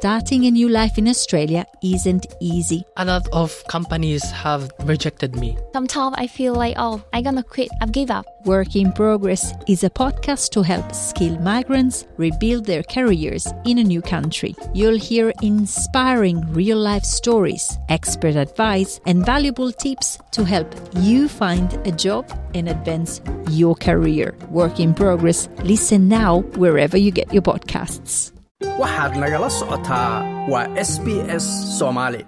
starting a new life in Australia isn't easy. A lot of companies have rejected me. Sometimes I feel like, oh, I'm gonna quit, I've give up. Work in Progress is a podcast to help skilled migrants rebuild their careers in a new country. You'll hear inspiring real life stories, expert advice, and valuable tips to help you find a job and advance your career. Work in Progress. Listen now wherever you get your podcasts. waxaad nagala socotaa waa s b s soomaali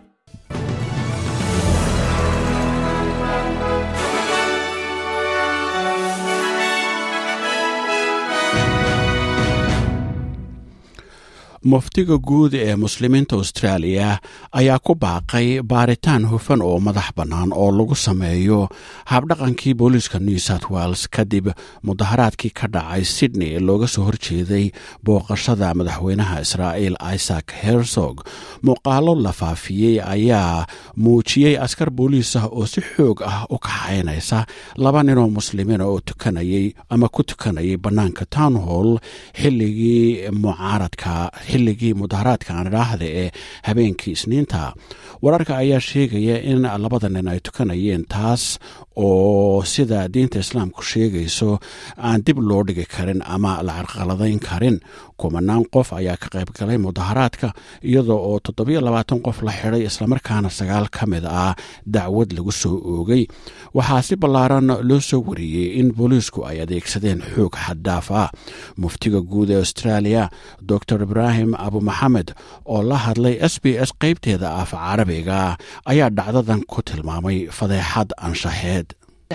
muftiga guud ee muslimiinta austraaliya ayaa ku baaqay baaritaan hufan oo madax bannaan oo lagu sameeyo habdhaqankii booliiska new south wales kadib mudaharaadkii ka dhacay sydney ee looga soo horjeeday booqashada madaxweynaha israa'iil isaac hersog muuqaalo la faafiyey ayaa muujiyey askar booliis ah oo si xoog ah u kaxaynaysa laba ninoo muslimiina oo tukanayay ama ku tukanayay bannaanka town hall xilligii mucaaradka xilligii mudaharaadka aan idhaahda ee habeenkii isniinta wararka ayaa sheegaya in labada nin ay tukanayeen taas oo sida diinta islaamku sheegayso aan dib loo dhigi karin ama la carqaladayn karin kumanaan qof ayaa ka qayb galay mudaharaadka iyadoo oo toddobiyo labaatan qof la xidhay islamarkaana sagaal ka mid ah dacwad lagu soo oogay waxaa si ballaaran loo soo wariyey in booliisku ay adeegsadeen xoog xaddaaf ah muftiga guud ee australia dor ibrahim abu maxamed oo la hadlay s b s qaybteeda af carabiga ayaa dhacdadan ku tilmaamay fadeexad anshaxeed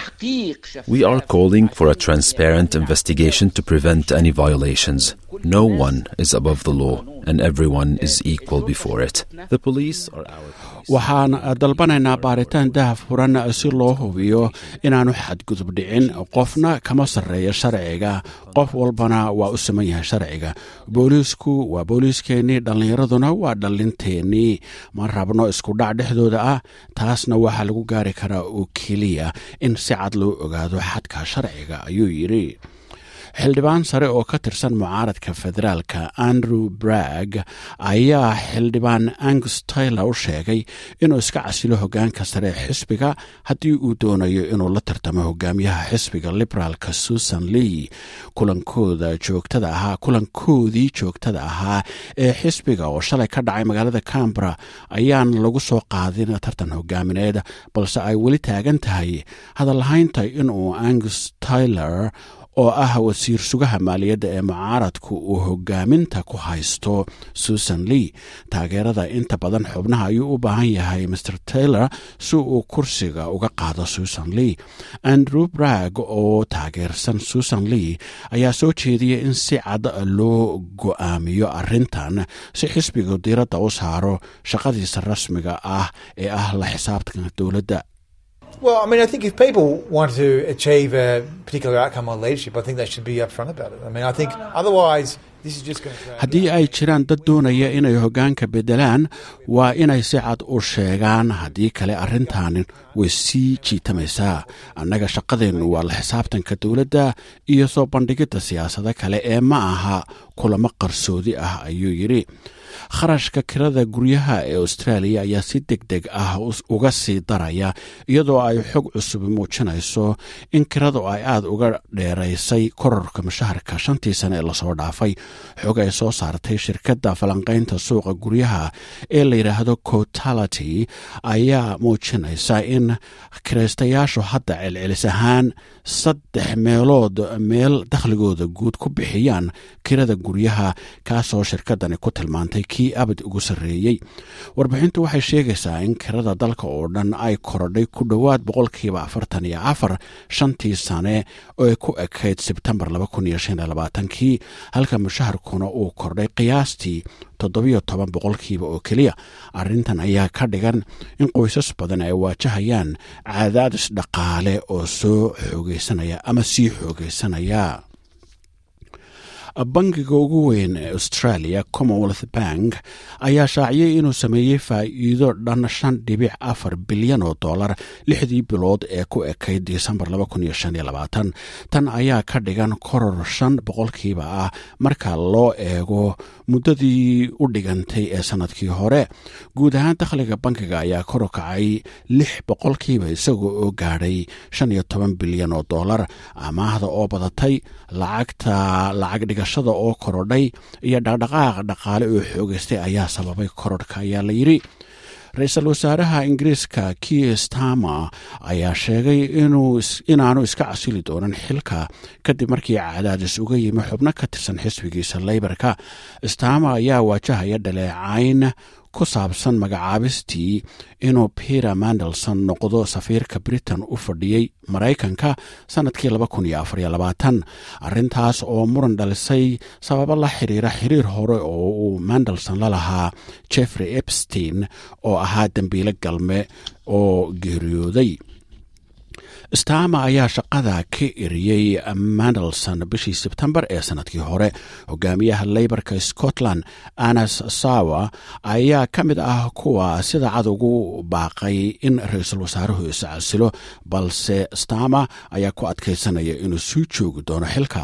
We are calling for a transparent investigation to prevent any violations. No one is above the law, and everyone is equal before it. The police are our police. waxaan dalbanaynaa baaritaan dahaf furan si loo hubiyo inaanu xadgudub dhicin qofna kama sarreeya sharciga qof walbana waa u siman yahay sharciga booliisku waa booliiskeenii dhallinyaraduna waa dhallinteennii ma rabno iskudhac dhexdooda ah taasna waxaa lagu gaari karaa oo keliya in si cad loo ogaado xadka sharciga ayuu yidhi xildhibaan sare oo ka tirsan mucaaradka federaalka andrew bragg ayaa xildhibaan angus taylor u sheegay inuu iska casilo hogaanka sare ee xisbiga haddii uu doonayo inuu la tartamo hogaamiyaha xisbiga liberaalka susan lee kulankooda joogtada ahaa kulankoodii joogtada ahaa ee xisbiga oo shalay ka dhacay magaalada cambara ayaan lagu soo qaadin tartan hogaamineed balse ay weli taagan tahay hadallahaynta inuu angus taylor oo ah wasiir sugaha maaliyadda ee mucaaradku uu hogaaminta ku haysto susan lee taageerada inta badan xubnaha ayuu u baahan yahay mr taylor si uu kursiga uga qaado susan lee andrew bragg oo taageersan susan lee ayaa soo jeediyay in si cad loo go'aamiyo arrintan si xisbigu diiradda u saaro shaqadiisa rasmiga ah ee ah la xisaabtanka dowladda Well, I mean, I think if people want to achieve a particular outcome on leadership, I think they should be upfront about it. I mean, I think otherwise, this is just going to. haddii ay jiraan dad doonaya inay hoggaanka beddelaan waa inay si cad u sheegaan haddii kale arrintaanin way sii jiitamaysaa annaga shaqadeennu waa la xisaabtanka dowladda iyo soo bandhigidda siyaasado kale ee ma aha kulamo qarsoodi ah ayuu yidhi kharashka kirada guryaha ee austraaliya ayaa si deg deg ah uga sii daraya iyadoo ay xog cusub muujinayso in kiradu ay aada uga dheeraysay kororka mushaharka shantii sane ee lasoo dhaafay xog ay soo saartay shirkadda falanqaynta suuqa guryaha ee la yidhaahdo cotality ayaa muujinaysa in kiraystayaashu hadda celcelis ahaan saddex meelood meel dakhligooda guud ku bixiyaan kirada guryaha kaasoo shirkadani ku tilmaantay kii abad ugu sarreeyey warbixintu waxay sheegaysaa in kirada dalka oo dhan ay korodhay ku dhowaad boqolkiiba afartan iyo afar shantii sane oo ku ekayd sebtembar kii halka mushaharkuna uu kordhay qiyaastii toddobiyo toban boqolkiiba oo keliya arrintan ayaa ka dhigan in qoysas badan ay waajahayaan cadaadis dhaqaale oo soo xoogeysanaya ama sii xoogeysanaya bangiga ugu weyn ee australia commonwealth bank ayaa shaaciyey inuu sameeyey faa'iido dhan shan dhibic afar bilyan oo dollar lixdii bilood ee ku ekayd disembar tan ayaa ka dhigan koror shan boqolkiiba ah marka loo eego muddadii u dhigantay ee sannadkii hore guud ahaan dakhliga bankiga ayaa kor u kacay lix boqolkiiba isagoo oo gaadhay shan iyo toban bilyan oo dollar amaahda oo badatay lacagta lacag dhigashada oo korodhay iyo dhaqdhaqaaq dhaqaale oo xoogeystay ayaa sababay korodhka ayaa la yidhi ra-iisul wasaaraha ingiriiska kier stamer ayaa sheegay inaanu iska casili doonan xilka kadib markii cadaadis uga yimi xubno ka tirsan xisbigiisa leybarka stamer ayaa waajahaya dhaleecayn ku saabsan magacaabistii inuu peter mandelson noqdo safiirka britain u fadhiyey maraykanka sannadkii arrintaas oo muran dhalisay sababo la xiriira xiriir hore oo uu mandelson la lahaa jeffrey epstein oo ahaa dembiile galme oo geeriyooday stama ayaa shaqada ka eriyey mandelson bishii sebtembar ee sannadkii hore hogaamiyaha leybarka scotland anas sawa ayaa ka mid ah kuwa sida cad ugu baaqay in ra-iisul wasaaruhu iscasilo balse stama ayaa ku adkaysanaya inuu sii joogi doono xilka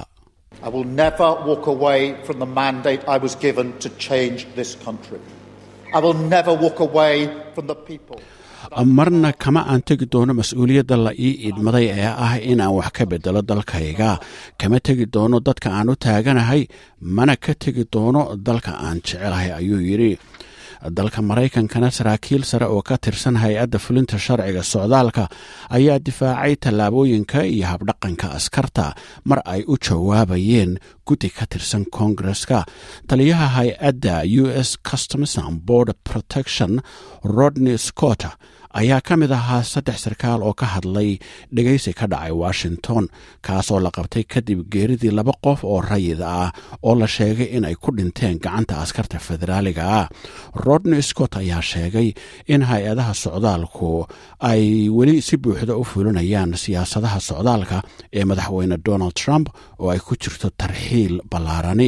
marna kama aan tegi doono mas-uuliyadda la ii idmaday ee ah inaan wax ka bedelo dalkayga kama tegi doono dadka aan u taaganahay mana ka tegi doono dalka aan jecelahay ayuu yidhi dalka maraykankana saraakiil sare oo ka tirsan hay-adda fulinta sharciga socdaalka ayaa difaacay tallaabooyinka iyo habdhaqanka askarta mar ay u jawaabayeen guddi ka tirsan koongareska taliyaha hay-adda u s customs and border protection rodney scott ayaa ka mid ahaa saddex sarkaal oo ka hadlay dhegaysi ka dhacay washington kaasoo la qabtay kadib geeridii laba qof oo rayid ah oo la sheegay inay ku dhinteen gacanta askarta federaaliga ah rodney scott ayaa sheegay in hay-adaha socdaalku ay weli si buuxda u fulinayaan siyaasadaha socdaalka ee madaxweyne donald trump oo ay ku jirto tarxiil ballaarani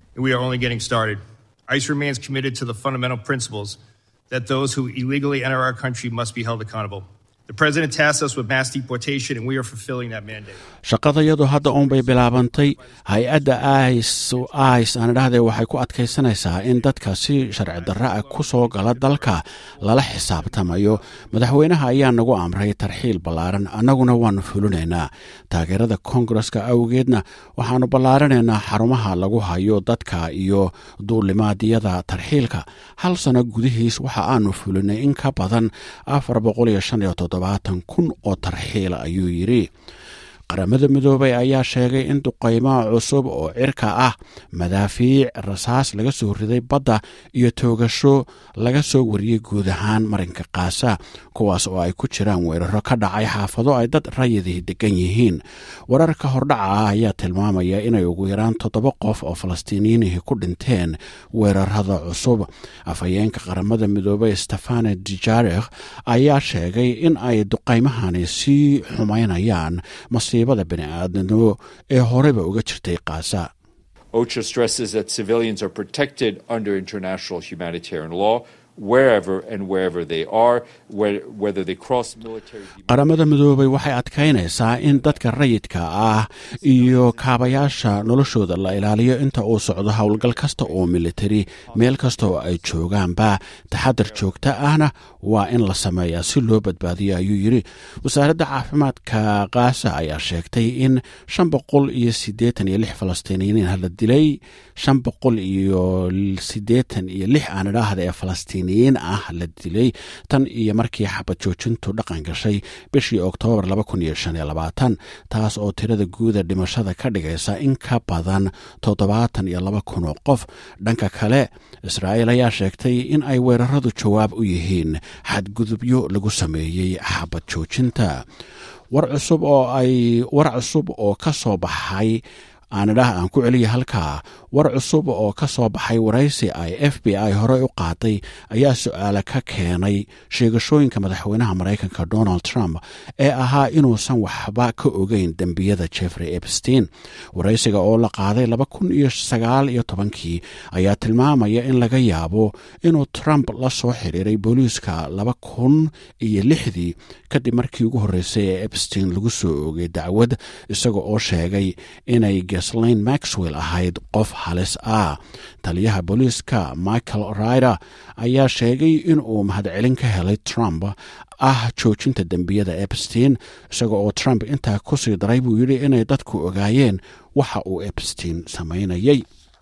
that those who illegally enter our country must be held accountable. The president tasked us with mass deportation, and we are fulfilling that mandate. shaqadayadu hadda uunbay bilaabantay hay-adda ice aan idhahdee waxay ku adkaysanaysaa in dadka si sharci darra ah ku soo gala dalka lala xisaabtamayo madaxweynaha ayaa nagu amray tarxiil ballaaran annaguna waannu fulinaynaa taageerada koongareska awgeedna waxaannu ballaarinaynaa xarumaha lagu hayo dadka iyo duulimaadyada tarxiilka hal sano gudihiis waxa aanu fulinay in ka badan afar kun oo tarxiila ayuu yidhi qaramada midoobay ayaa sheegay in duqaymaha cusub oo cirka ah madaafiic rasaas laga soo riday badda iyo toogasho laga soo wariyey guud ahaan marinka kaasa kuwaas oo ay ku jiraan weeraro ka dhacay xaafado ay dad rayidii degan yihiin wararka hordhaca ah ayaa tilmaamaya inay ugu yaraan toddoba qof oo falastiiniyiinihii ku dhinteen weerarada cusub afhayeenka qaramada midoobey stefane dijarikh ayaa sheegay in ay duqaymahani sii xumaynayaan masiibada bini'aadnimo ee horeyba uga jirtay kaasa OCHA stresses that civilians are protected under international humanitarian law wherever and wherever they are, whether they cross military. qaramada midoobay waxay adkaynaysaa in dadka rayidka ah iyo kaabayaasha noloshooda la ilaaliyo inta uu socdo howlgal kasta oo militari meel kasta oo ay joogaanba taxadar joogta ahna waa in la sameeyaa si loo badbaadiyo ayuu yidhi wasaaradda caafimaadka kaasa ayaa sheegtay in shan boqol iyo siddeetan iyo lix falastiiniyiin la dilay shan boqol iyo siddeetan iyo lix aan idhaahda ee falastiin ah la dilay tan iyo markii xabad joojintu dhaqan gashay bishii oktoobar taas oo tirada guuda dhimashada ka dhigaysa in ka badan toddobaatan iyo laba kun oo qof dhanka kale israa'iil ayaa sheegtay in ay weeraradu jawaab u yihiin xadgudubyo lagu sameeyey xabad joojinta war cusub oo ay war cusub oo ka soo baxay aanidhah aan ku celiya halkaa war cusub oo ka soo baxay waraysi ay f b i horey u qaaday ayaa su-aale ka keenay sheegashooyinka madaxweynaha maraykanka donald trump ee ahaa inuusan waxba ka ogeyn dembiyada jeffrey epstein waraysiga oo la qaaday laba kun iyo sagaal iyo tobankii ayaa tilmaamaya in laga yaabo inuu trump la soo xiriiray booliiska laba kun iyo lixdii kadib markii ugu horreysay ee epstein lagu soo oogay dacwad isaga oo sheegay inay geslayn maxwell ahayd qof halis ah taliyaha booliiska michael rider ayaa sheegay inuu mahadcelin ka helay trump ah joojinta dembiyada epstein isaga oo trump intaa ku sii daray buu yidhi inay dadku ogaayeen waxa uu epstein samaynayay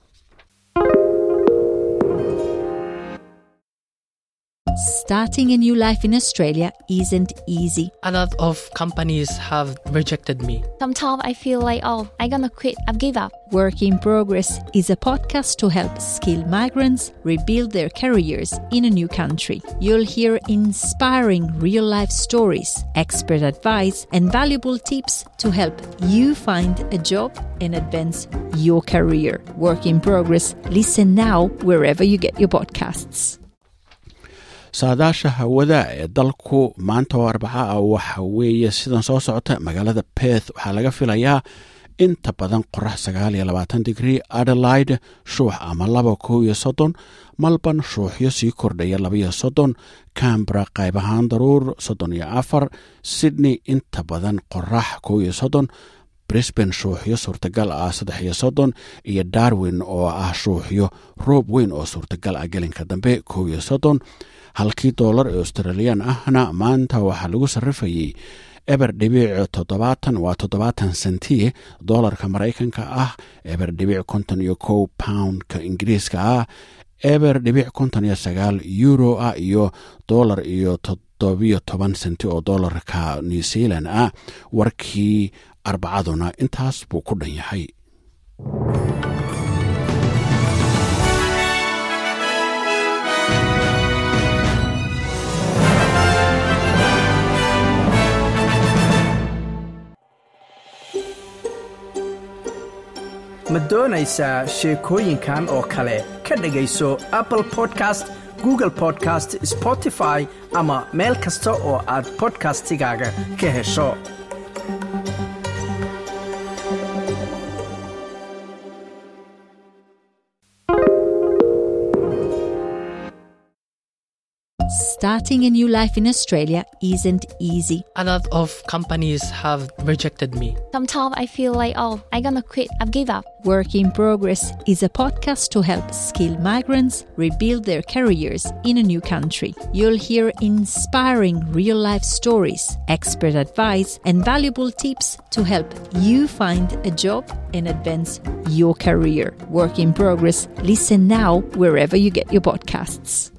Starting a new life in Australia isn't easy. A lot of companies have rejected me. Sometimes I feel like, oh, I'm gonna quit. I've give up. Work in Progress is a podcast to help skilled migrants rebuild their careers in a new country. You'll hear inspiring real life stories, expert advice, and valuable tips to help you find a job and advance your career. Work in Progress. Listen now wherever you get your podcasts. saadaasha hawada ee dalku maanta oo arbaca ah waxa weeye sidan soo socota magaalada beth waxaa laga filayaa inta badan qorax sagaal iyo labaatan digrii adelaide shuux ama laba kow iyo soddon malban shuuxyo sii kordhaya labaiyo soddon cambra qayb ahaan daruur soddon iyo afar sydney inta badan qorax kow iyo soddon brisban shuuxyo suurtagal ah saddex iyo soddon iyo darwin oo ah shuuxyo roob weyn oo suurtagal ah gelinka dambe kow iyo soddon halkii doolar ee australiyan ahna maanta waxaa lagu sarrifayey eber dhibic toddobaatan waa toddobaatan senti doolarka maraykanka ah eber dhibic konton iyo kow poundka ingiriiska ah eber dhibic konton iyo sagaal euro ah iyo doolar iyo toddobiyo toban senti oo doolarka new zealand ah warkii arbacaduna intaas buu ku dhan yahay ma doonaysaa sheekooyinkan oo kale ka dhegayso apple podcast google podcast spotify ama meel kasta oo aad bodkastigaaga ka hesho Starting a new life in Australia isn't easy. A lot of companies have rejected me. Sometimes I feel like, oh, I'm gonna quit. I've give up. Work in Progress is a podcast to help skilled migrants rebuild their careers in a new country. You'll hear inspiring real life stories, expert advice, and valuable tips to help you find a job and advance your career. Work in Progress. Listen now wherever you get your podcasts.